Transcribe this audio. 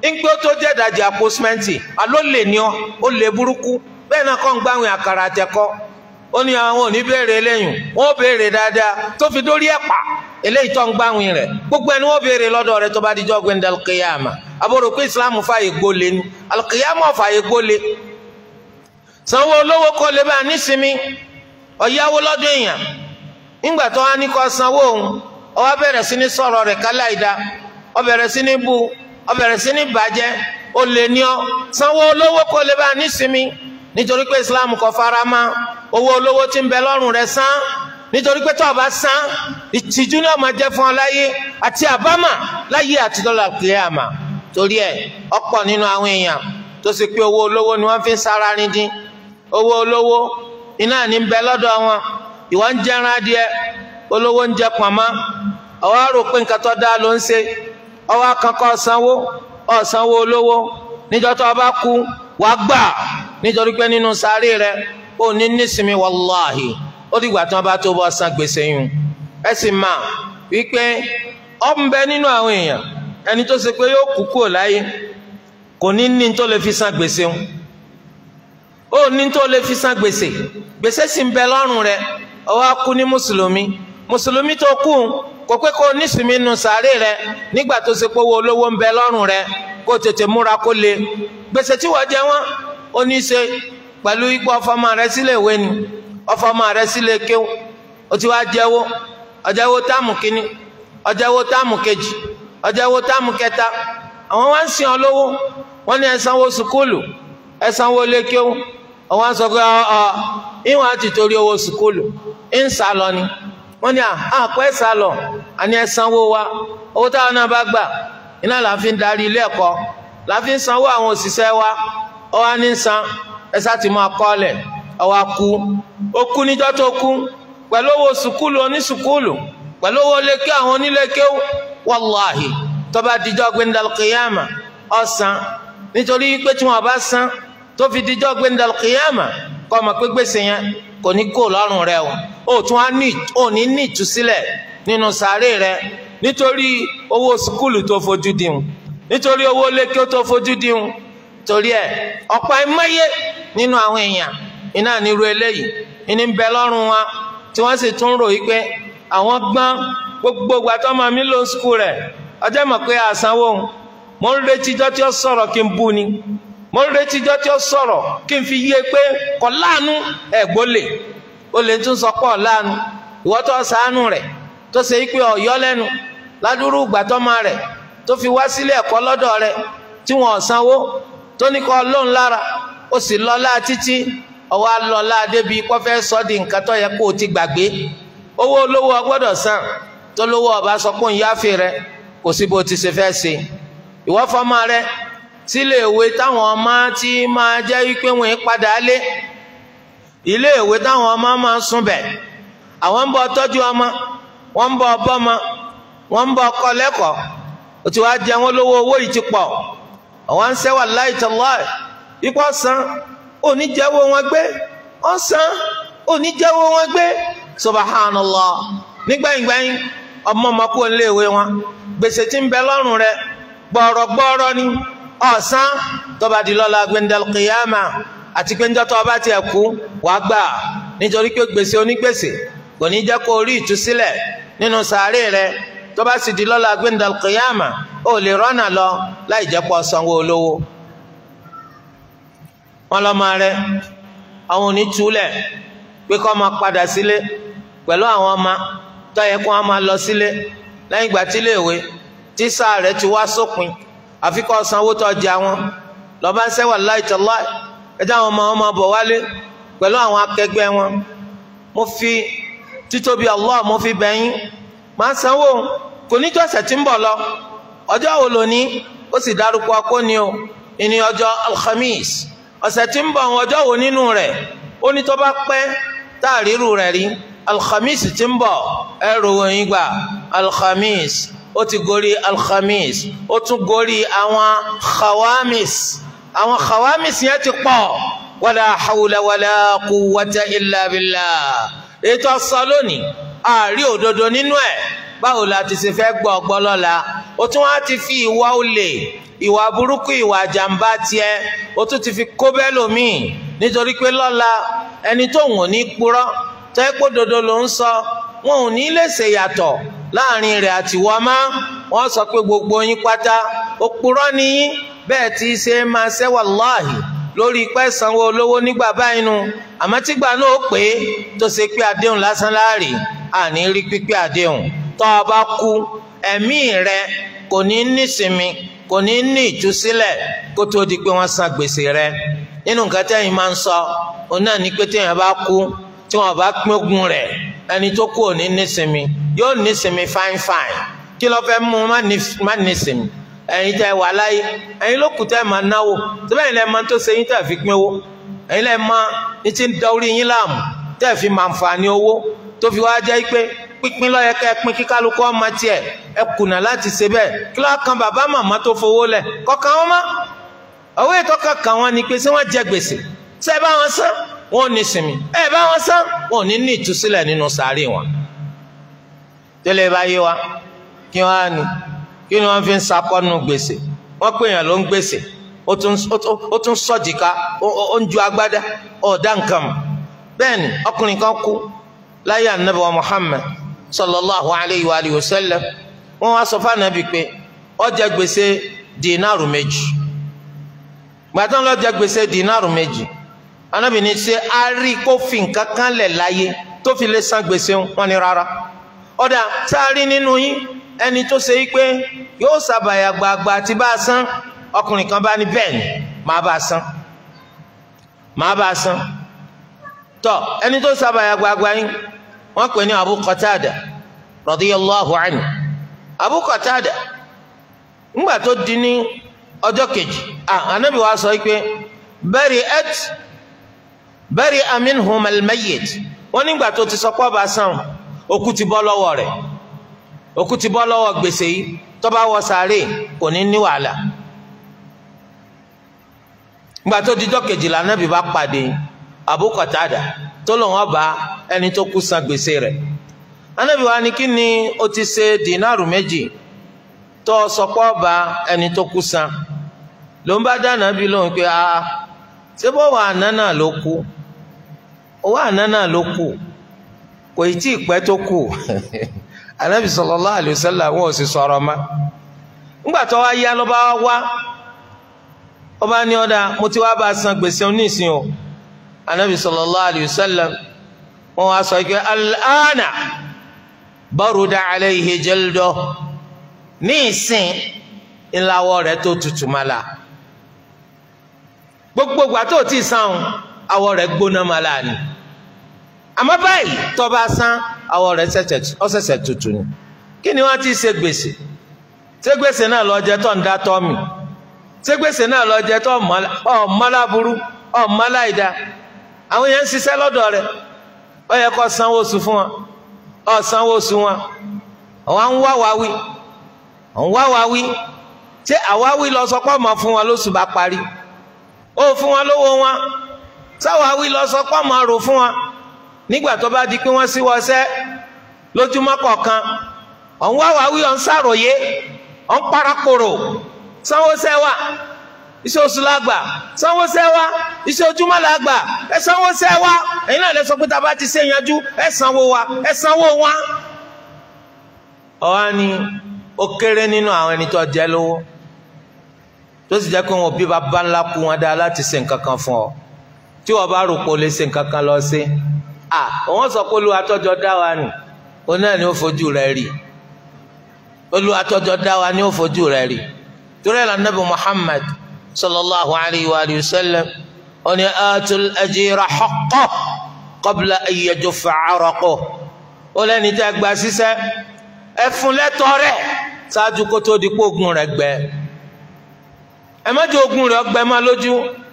ńgbé tó jẹ́ ìdajì àpò sìmẹ́ǹtì àló lè ní ọ ó lè burúkú bẹ́ẹ̀ náà kọ́ ń gbáwìn àkàrà àtẹ̀kọ́ ó ní àwọn ò ní béèrè eléyìn wọ́n béèrè dáadáa tó fi dórí ẹ̀pà eléyìí tó ń gbáwìn rẹ̀ gbogbo ẹni wọ́n béèrè lọ́dọ̀ rẹ̀ tó bá dijọ́ gbẹ̀ndẹ̀ alkiyama àbúrò pé islam fààyè gbólé ni alkiyama fààyè gbólé sanwó olówó kọ́ lè bá nísìmí ọ̀yáwó lọ́dún èèyàn nígbà tó wá ní kó sanwó òun ó wá bẹ̀rẹ̀ sí ní sọ̀rọ̀ rẹ̀ káláìda ó bẹ̀rẹ̀ sí ní bu ó bẹ̀rẹ̀ sí ní bàjẹ́ ó lè ní ọ sanwó olówó kọ́ lè bá nísìmí nítorí pé islam kò fara mọ́ owó olówó tí ń bẹ lọ́rùn rẹ̀ san nítorí pé tó o bá san ìtìjú ni ó máa jẹ́ fún ọ láyé àti àbámà láyé àti dọ́là kìlíàmà torí ẹ̀ ọ̀pọ̀ nínú àwọn èèyàn tó ṣe pé owó olówó ni wọ́n fi ń sára ní dín owó olówó iná ní ń bẹ lọ́dọ̀ wọn ìwọ ń jẹran adìẹ olówó ń jẹ pọ̀nmọ́ ọwọ́ rò pé nǹkan tó dáa ló ń ṣe ọwọ́ kankan ọ̀sánwó ọ̀sánwó olówó níjọ́ tó o bá kú wàá gbà nítorí pé nínú sáré rẹ ó ní nísìmí wàláhì ó dìgbà tí wọn bá tó bọ́ san gbèsè yùn ẹ sì máa wípé ọ ń bẹ nínú àwọn èèyàn ẹni tó ṣe pé yóò kú kúrò láyé kò ní ní tó lè fi san gbèsè yùn ó ní tó lè fi san gbèsè gbèsè sì ń bẹ lọ́rùn rẹ ó wá kú ní mùsùlùmí mùsùlùmí tó kú kò pé kó nísìmí nù sáré rẹ nígbà tó ṣe pé owó olówó ń bẹ lọ́rùn rẹ kó tètè múra kó le gbèsè tí wọ́n jẹ wọ́n ó ní í ṣe pẹ̀lú ipò ọfọmọ rẹ sílé ìwé ni ọfọmọ rẹ sílé kéwù ó ti wá jẹ́wọ́ ọjẹ́wọ́ táàmù kínní ọjẹ́wọ́ táàmù kejì ọjẹ́wọ́ táàmù kẹta àwọn wá ń sìn ọ lówó wọ́n ní ẹ sanwó sùkúlù ẹ sanwó lé kéwù àwọn sọ pé ọ ìwọ̀n àti torí owó sùkúlù ń sá lọ ni wọ́n ní àpò ẹ̀ sá lọ àní ẹ sanwó wa owó táwọn náà bá gbà iná là ń fi darí ilé ẹ̀kọ́ là ń fi sanwó àwọn òṣìṣẹ́ wa ọ wá ní san ẹ sá ti máa kọ́ ọ̀lẹ̀ ọ wá kú ó kú níjọ́ tó kú pẹ̀lú owó sùkúlù onísùkúlù pẹ̀lú owó lékè àwọn onílékè wàláhì tó bá dijọ́ gbẹndàlùkìyàmà ọ̀sán nítorí pé tí wọ́n bá san tó fi dijọ́ gbẹndàlùkìyàmà kọ́ ọmọ pé gbèsè yẹn kò ní kó lọ́rùn rẹ o ó tún á ní ò ní ní ìtúsílẹ̀ nínú sàárè rẹ nítorí owó sùkúlù tó fojú dìhun nítorí owó lékè tó fojú dìhun torí ẹ ọ̀pọ̀ ẹ̀mọ́yé nínú àwọn èèyàn iná nírú eléyìí ìní ń bẹ lọ́rùn wa tí wọ́n sì tún rò wípé àwọn gbọ́n gbogbo ìgbà tó máa mí lọ skul rẹ̀ ọjọ́ mọ̀ pé àsanwó mo ń retí ijọ́ tí ó sọ̀rọ̀ kí n bú ni mo ń retí ijọ́ tí ó sọ̀rọ̀ kí n fi yé pé kò láàánú ẹ̀gbọ́n lè o lè tún sọ pọ̀ láàánú ìwọ́ tó ṣàánú rẹ̀ tó ṣe wípé ọ̀yọ́ lẹ́nu ládùúrú ìgbà tó máa rẹ̀ tó fi wá sílé ẹ̀kọ́ lọ́dọ̀ rẹ̀ tí wọ́n sanwó tó ní kọ́ lóun lára ó sì lọ́lá títí ọwọ́ alọ́lá débi kọ́ fẹ́ sọ di nǹkan tó yẹ kó o ti gbàgbé owó olówó ọgbọ́dọ̀ san tó lówó ọba sọ pé òun yáfe rẹ kò sí bó ti ṣe fẹ́ ṣe ìwọ fọmọ rẹ sílé ìwé táwọn ọmọ tí máa jẹ́ wípé wọ́n ń padà lé ilé ìwé táwọn ọmọ máa ń sùn bẹ̀ àwọn ń bọ̀ tọ́jú ọmọ wọ́n ń bọ̀ bọ́mọ wọ́n ń bọ̀ kọ́ lẹ́kọ̀ọ́ ó ti wá jẹ wọ́n lówó owó yìí ti pọ̀ àwọn ń sẹ́wà láìtọ́láì ipò san oníjẹ́wọ́ wọn gbé ọ̀sán oníjẹ́wọ́ wọn gbé subhanallah nígbàyìngbàyìn ọmọ ọmọkú iléèwé wọn gbèsè tí ń bẹ lọ́rùn rẹ gbọ́rọ̀gbọ́rọ̀ ni ọ̀sán tọba di lọ́la gbẹndàlùkìyàmà àti pé njọ́ tọba tiẹ̀ kú wàá gbà nítorí pé gbèsè onígbèsè kò ní jẹ́ kó rí ìtúsílẹ̀ nínú sàárè rẹ tọba sì di lọ́la gbẹndàlùkìyàmà ó lè rọ́nà lọ láì jẹ́ pọ̀ sanwó olówó wọn lọ́mọ rẹ àwọn òní túlẹ̀ pé kọ́ máa padà sílé pẹ̀lú àwọn ọmọ tó yẹ kó wọn máa lọ sílé lẹ́yìn ìgbà tí iléèwé tí sáà rẹ̀ ti wá sópin àfi kó sanwó tó jẹ àwọn lọ́ba ń sẹ́wà láìtọ́lá ẹjẹ́ àwọn ọmọ wọn máa bọ̀ wálé pẹ̀lú àwọn akẹgbẹ́ wọn mo fi títóbi Allah mo fi bẹ̀yìn máa sanwó kò ní tó ọ̀sẹ̀ tí ń bọ̀ lọ ọjọ́ wo lóní ó sì dárúkọ akóni o ìní ọjọ́ alhamis ọ̀sẹ̀ tí ń bọ̀ ọjọ́ wo nínú rẹ̀ ó ní tó bá pẹ́ tá a ríru rẹ̀ rí alhamis tí ń bọ̀ ẹrù òyìn gbà alhamis ó ti gorí alhamis ó tún gorí àwọn khawamis àwọn khawamis yẹn ti pọ̀ wala hawla wala quwwata illa billah ètò ọ̀sán lónìí àárí òdodo nínú ẹ̀ báwo la ti ṣe fẹ́ gbọ́ ọgbọ́ lọ́la ó tún wá ti fi ìwà olè ìwà burúkú ìwà jàǹbá tiẹ̀ o tún ti fi kó bẹ́ẹ̀ lòmíì nítorí pé lọ́la ẹni tó wọ́n ní purọ́ tẹ́ pé dodo ló ń sọ wọn ò ní lè ṣe yàtọ̀ láàrin rẹ̀ àti wọ́n má wọ́n sọ pé gbogbo yín pátá òpùrọ́ ni yín bẹ́ẹ̀ tí í ṣe máa ṣẹ́ wàláhì lórí pẹ́ sanwó olówó nígbà báyìí nu àmọ́ tígbà náà ó pé tó ṣe pé àdéhùn lásán láàrì àní rí pípé àdéhùn tó o bá kú ẹ̀mí rẹ kò ní nísinmi kò ní ní ìtúsílẹ̀ kó tó di pé wọ́n san gbèsè rẹ nínú nǹkan tẹ́yìn máa ń sọ òun náà ní pé téèyàn bá kú tí wọ́n bá pín ogún rẹ̀ ẹni tó kú ò ní nísinmi yóò nísinmi fáin fáin kí ló fẹ́ mú má nísinmi ẹ̀yin tẹ́ wà láyé ẹ̀yin ló kù tẹ́ máa náwó síbẹ̀ ẹ̀yin lẹ́ máa tó ṣe yín tẹ́ fi pín owó ẹ̀yin lẹ́ máa ní ti ń da orí yín láàmú tẹ́ fi máa ń fa ní owó tó fi wá jẹ́ pé pínpín ló yẹ kẹ́ pín kí kálukú ọmọ tiẹ̀ ẹ kùnà láti ṣe bẹ́ẹ̀ kí ló kan bàbá màmá tó fowó lẹ̀ kọ̀ọ̀kan wọn mọ́ owó ìtọ́ka kan wọn ni pé ṣé wọ́n jẹ gbèsè ṣé ẹ bá wọn san wọn ò ní sinmi ẹ bá wọn san wọn ò ní ní ìtúsílẹ̀ nínú sàárè wọn tẹ́lẹ̀ bá yé wa kí wọ́n á ní kí ni wọ́n fi ń sakọ́nu gbèsè wọ́n pè yàn ló ń gbèsè ó tún sọ̀jìká ó ń ju agbádá ọ̀dá nǹkan mọ̀ bẹ́ẹ̀ ni ọkùnrin kan kú láyé anabi wa Muhammad sallallahu alayhi wa alihi wa sallam wọ́n wá sọ fún anabi pé ó jẹ gbèsè dínàrù méjì gbàtàn ló jẹ gbèsè dínàrù méjì anabi ní ṣe a rí kó fi nǹkan kan lẹ̀ láyé tó fi lè san gbèsè wọn ni rárá ọ̀dà tá a rí nínú yín ẹni tó ṣe pé yóò ṣàbàyà gbàgbà tí bá a san ọkùnrin kan bá ní bẹ́ẹ̀ ni màá bá a san màá bá a san tọ ẹni tó ṣàbàyà gbàgbà yín wọ́n pè ní Abu Qatada radiyallahu anhu Abu Qatada ńgbà tó di ní ọjọ́ kejì anabi wa sọ pé bari'at bari'a minhum al-mayyit wọ́n nígbà tó ti sọ pé ọba san òkú ti bọ́ lọ́wọ́ rẹ̀ òkú ti bọ́ lọ́wọ́ gbèsè yìí tó bá wọ sàárè kò ní ní wàhálà gbà tó dijọ́ kejìlá nábì bá pàdé Abu Qatada tó lò wọ́n bá ẹni tó kú san gbèsè rẹ̀ anábì wa ni kí ni o ti ṣe dínàrù méjì tó sọpọ́ bá ẹni tó kú san ló ń bá dáná bí lóhùn pé a ṣé bọ́ wà àná náà ló kú owó àná náà ló kú kò ì tí ì pẹ́ tó kù anabi sallallahu alayhi wa sallam wọn ò sì sọ̀rọ̀ ma ńgbà tó wá yá ló bá wá ó bá ní ọ̀dà mo ti wá bá a san gbèsè onísìn o anabi sallallahu alayhi wa sallam wọn wá sọ pé al'ana baruda alayhi jaldo ní ìsìn ńláwọ́ rẹ̀ tó tutù ma la gbogbo ìgbà tó ti san awọ rẹ̀ gbóná ma la ni àmọ́ báyìí tó bá san awọ rẹ̀ ọ̀sẹ̀sẹ̀ tutù ni kí ni wọ́n ti ṣe gbèsè ṣé gbèsè náà lọ jẹ tó ń dá tọ́ mi ṣé gbèsè náà lọ jẹ tó ọ̀mọ́láburú ọ̀mọ́láìda àwọn yẹn ń ṣiṣẹ́ lọ́dọ̀ rẹ̀ ó yẹ kó sanwó oṣù fún wọn ó sanwó oṣù wọn àwọn ń wá wá wí ń wá wá wí ṣé àwáwí lọ sọ pé ọmọ fún wọn lóṣù bá parí ó fún wọn lówó wọn sáwáwí lọ sọ pé ọmọ rò fún wọn nígbà tó bá di pé wọ́n sí wọṣẹ́ lójúmọ́ kọ̀ọ̀kan ọ̀n wá wá wí ọ̀n sàròyé ọ̀n parapòrò sanwó-sẹ́ wa iṣẹ́ oṣù lágbà sanwó-sẹ́ wa iṣẹ́ ojúmọ́ lágbà ẹ sanwó-sẹ́ wa ẹ̀yin náà lè sọ pé tàbá ti ṣe yanjú ẹ sanwó wa ẹ sanwó wa. ọ̀wá ni ó kéré nínú àwọn ẹni tó jẹ́ lówó tó sì jẹ́ pé wọn ò bí bàbá ńlá kú wọn dáa láti ṣe nǹkan kan fún ọ tí wọ́n bá rò pé o lè ṣe nǹkan kan lọ sí à wọ́n sọ pé olúwa tọ́jọ́ dá wa nù òun náà ni ó fojú rẹ̀ rí olúwa tọ́jọ́ dá wa ni ó fojú rẹ̀ rí torí ẹ̀ lànà bí Muhammad sallallahu alayhi wa sallam ó ní atul ajira haqqah qabla an yajuffa araqah ó lẹ́ni tẹ́ gba sísẹ́ ẹ fún lẹ́tọ́ rẹ̀ ṣáájú kó tó di pé ogun rẹ̀ gbẹ ẹ má jẹ́ ogun rẹ̀ ọgbẹ́ má lójú